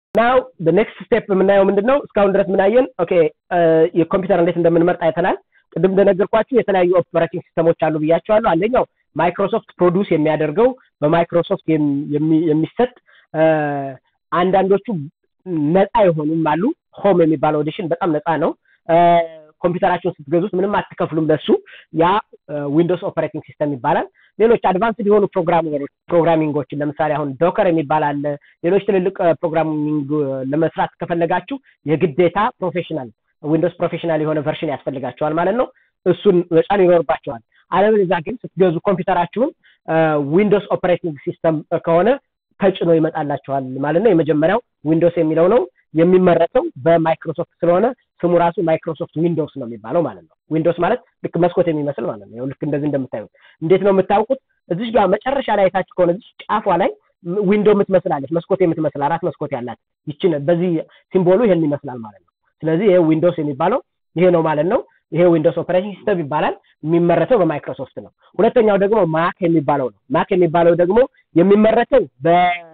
ናው ኔክስት ስቴፕ የምናየው ምንድን ነው እስካሁን ድረስ ምናየን ኦኬ የኮምፒውተር እንዴት እንደምንመርጥ አይተናል ቅድም እንደነገርኳችሁ የተለያዩ ኦፕሬቲንግ ሲስተሞች አሉ ብያቸዋለሁ አንደኛው ማይክሮሶፍት ፕሮዲውስ የሚያደርገው በማይክሮሶፍት የሚሰጥ አንዳንዶቹ ነፃ የሆኑም አሉ ሆም የሚባለው ኦዲሽን በጣም ነፃ ነው ኮምፒውተራቸውን ስትገዙት ምንም አትከፍሉም ለሱ ያ ዊንዶውስ ኦፐሬቲንግ ሲስተም ይባላል ሌሎች አድቫንስድ የሆኑ ፕሮግራሚንጎችን ለምሳሌ አሁን ዶከር የሚባል አለ ሌሎች ትልልቅ ፕሮግራሚንግ ለመስራት ከፈለጋችሁ የግዴታ ፕሮፌሽናል ዊንዶውስ ፕሮፌሽናል የሆነ ቨርሽን ያስፈልጋቸዋል ማለት ነው እሱን መጫን ይኖርባቸዋል አለበለዚያ ግን ስትገዙ ኮምፒውተራችሁን ዊንዶውስ ኦፐሬቲንግ ሲስተም ከሆነ ተጭኖ ይመጣላቸዋል ማለት ነው የመጀመሪያው ዊንዶውስ የሚለው ነው የሚመረተው በማይክሮሶፍት ስለሆነ ስሙ ራሱ ማይክሮሶፍት ዊንዶውስ ነው የሚባለው ማለት ነው ዊንዶውስ ማለት ልክ መስኮት የሚመስል ማለት ነው ልክ እንደዚህ እንደምታዩት እንዴት ነው የምታውቁት እዚህ ጋር መጨረሻ ላይ አይታችሁ ከሆነ እዚህ ጫፏ ላይ ዊንዶ የምትመስላለች መስኮት የምትመስል አራት መስኮት ያላት ይችን በዚህ ሲምቦሉ ይሄን ይመስላል ማለት ነው ስለዚህ ይሄ ዊንዶውስ የሚባለው ይሄ ነው ማለት ነው ይሄ ዊንዶውስ ኦፐሬቲንግ ሲስተም ይባላል የሚመረተው በማይክሮሶፍት ነው ሁለተኛው ደግሞ ማክ የሚባለው ነው ማክ የሚባለው ደግሞ የሚመረተው በ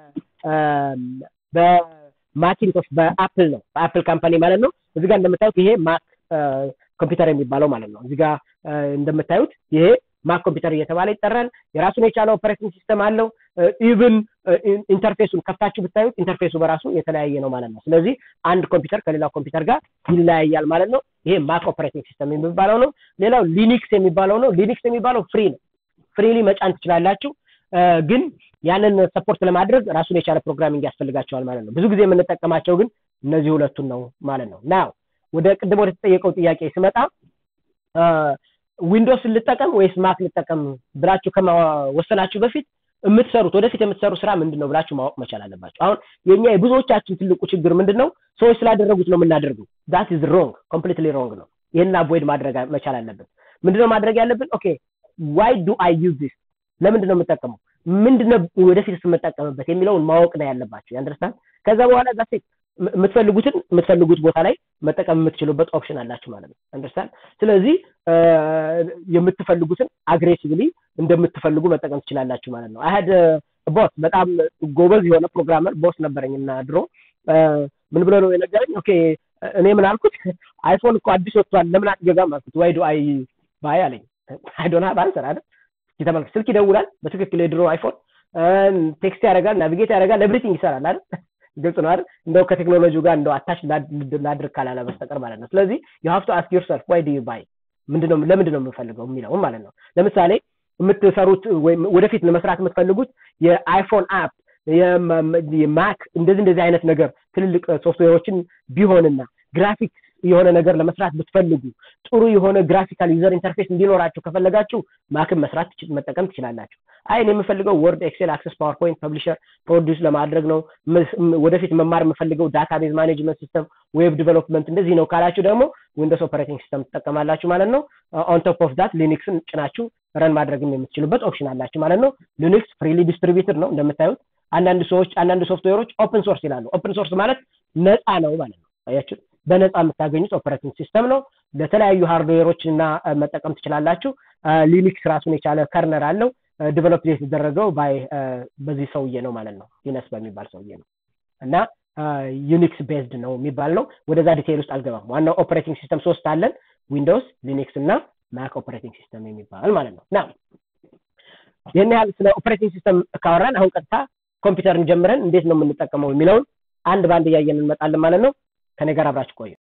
በማኪንቶሽ በአፕል ነው በአፕል ካምፓኒ ማለት ነው እዚህ ጋር እንደምታዩት ይሄ ማክ ኮምፒውተር የሚባለው ማለት ነው እዚህ ጋር እንደምታዩት ይሄ ማክ ኮምፒውተር እየተባለ ይጠራል የራሱን የቻለ ኦፐሬቲንግ ሲስተም አለው ኢቭን ኢንተርፌሱን ከፍታችሁ ብታዩት ኢንተርፌሱ በራሱ የተለያየ ነው ማለት ነው ስለዚህ አንድ ኮምፒውተር ከሌላው ኮምፒውተር ጋር ይለያያል ማለት ነው ይሄ ማክ ኦፐሬቲንግ ሲስተም የሚባለው ነው ሌላው ሊኒክስ የሚባለው ነው ሊኒክስ የሚባለው ፍሪ ነው ፍሪሊ መጫን ትችላላችሁ ግን ያንን ሰፖርት ለማድረግ ራሱን የቻለ ፕሮግራሚንግ ያስፈልጋቸዋል ማለት ነው ብዙ ጊዜ የምንጠቀማቸው ግን እነዚህ ሁለቱን ነው ማለት ነው ናው ወደ ቅድም ወደ ተጠየቀው ጥያቄ ስመጣ ዊንዶውስ ልጠቀም ወይስ ማክ ልጠቀም ብላችሁ ከመወሰናችሁ በፊት የምትሰሩት ወደፊት የምትሰሩ ስራ ምንድን ነው ብላችሁ ማወቅ መቻል አለባቸው አሁን የኛ የብዙዎቻችን ትልቁ ችግር ምንድን ነው ሰዎች ስላደረጉት ነው የምናደርገው ዛት ኢዝ ሮንግ ኮምፕሊትሊ ሮንግ ነው ይህን አቮይድ ማድረግ መቻል አለብን ምንድነው ማድረግ ያለብን ኦኬ ዋይ ዱ አይ ዩዝ ዲስ ለምንድን ነው የምጠቀመው ምንድነው ወደፊት የምጠቀምበት የሚለውን ማወቅ ነው ያለባቸው ያንደርስታንድ ከዛ በኋላ ዛ የምትፈልጉትን የምትፈልጉት ቦታ ላይ መጠቀም የምትችሉበት ኦፕሽን አላችሁ ማለት ነው አንደርስታንድ ስለዚህ የምትፈልጉትን አግሬሲቭሊ እንደምትፈልጉ መጠቀም ትችላላችሁ ማለት ነው አይሀድ ቦስ በጣም ጎበዝ የሆነ ፕሮግራመር ቦስ ነበረኝ እና ድሮ ምን ብሎ ነው የነገረኝ ኦኬ እኔ ምን አልኩት አይፎን እኮ አዲስ ወጥቷል ለምን አትገዛም አልኩት ዋይ ዱ አይ ባይ አለኝ አይዶና ባንሰር አይደል ተመልክ ስልክ ይደውላል በትክክል የድሮ አይፎን ቴክስት ያደርጋል ናቪጌት ያደርጋል ኤቭሪቲንግ ይሰራል አይደል ግልጽ ነው አይደል እንደው ከቴክኖሎጂው ጋር እንደው አታች ላድርግ ካላለ በስተቀር ማለት ነው ስለዚህ ዩ ሃቭ ቱ አስክ ዮርሰልፍ ዋይ ዱ ዩ ባይ ምንድነው ለምንድን ነው የምፈልገው የሚለውም ማለት ነው ለምሳሌ የምትሰሩት ወይም ወደፊት ለመስራት የምትፈልጉት የአይፎን አፕ የማክ እንደዚህ እንደዚህ አይነት ነገር ትልልቅ ሶፍትዌሮችን ቢሆንና ግራፊክስ የሆነ ነገር ለመስራት ብትፈልጉ ጥሩ የሆነ ግራፊካል ዩዘር ኢንተርፌስ እንዲኖራችሁ ከፈለጋችሁ ማክን መስራት መጠቀም ትችላላችሁ አይን የምፈልገው ወርድ ኤክሴል አክሰስ ፓወርፖይንት ፐብሊሸር ፕሮዲስ ለማድረግ ነው ወደፊት መማር የምፈልገው ዳታቤዝ ማኔጅመንት ሲስተም ዌብ ዲቨሎፕመንት እንደዚህ ነው ካላችሁ ደግሞ ዊንዶስ ኦፐሬቲንግ ሲስተም ትጠቀማላችሁ ማለት ነው ኦን ቶፕ ኦፍ ዳት ሊኒክስን ጭናችሁ ረን ማድረግም የምትችሉበት ኦፕሽን አላችሁ ማለት ነው ሊኒክስ ፍሪሊ ዲስትሪቢዩትድ ነው እንደምታዩት አንዳንድ ሰዎች አንዳንድ ሶፍትዌሮች ኦፕን ሶርስ ይላሉ ኦፕን ሶርስ ማለት ነፃ ነው ማለት ነው አያችሁ በነፃ የምታገኙት ኦፐሬቲንግ ሲስተም ነው ለተለያዩ ሃርድዌሮች እና መጠቀም ትችላላችሁ ሊኒክስ ራሱን የቻለ ከርነር አለው ዲቨሎፕ የተደረገው ባይ በዚህ ሰውዬ ነው ማለት ነው ሊነስ በሚባል ሰውዬ ነው እና ዩኒክስ ቤዝድ ነው የሚባል ነው ወደዛ ዲቴይል ውስጥ አልገባም ዋናው ኦፐሬቲንግ ሲስተም ሶስት አለን ዊንዶውስ ሊኒክስ እና ማክ ኦፐሬቲንግ ሲስተም የሚባል ማለት ነው ና ይህን ያህል ስለ ኦፐሬቲንግ ሲስተም ካወራን አሁን ቀጥታ ኮምፒውተርን ጀምረን እንዴት ነው የምንጠቀመው የሚለውን አንድ በአንድ እያየን እንመጣለን ማለት ነው ከኔ ጋር አብራችሁ ቆዩ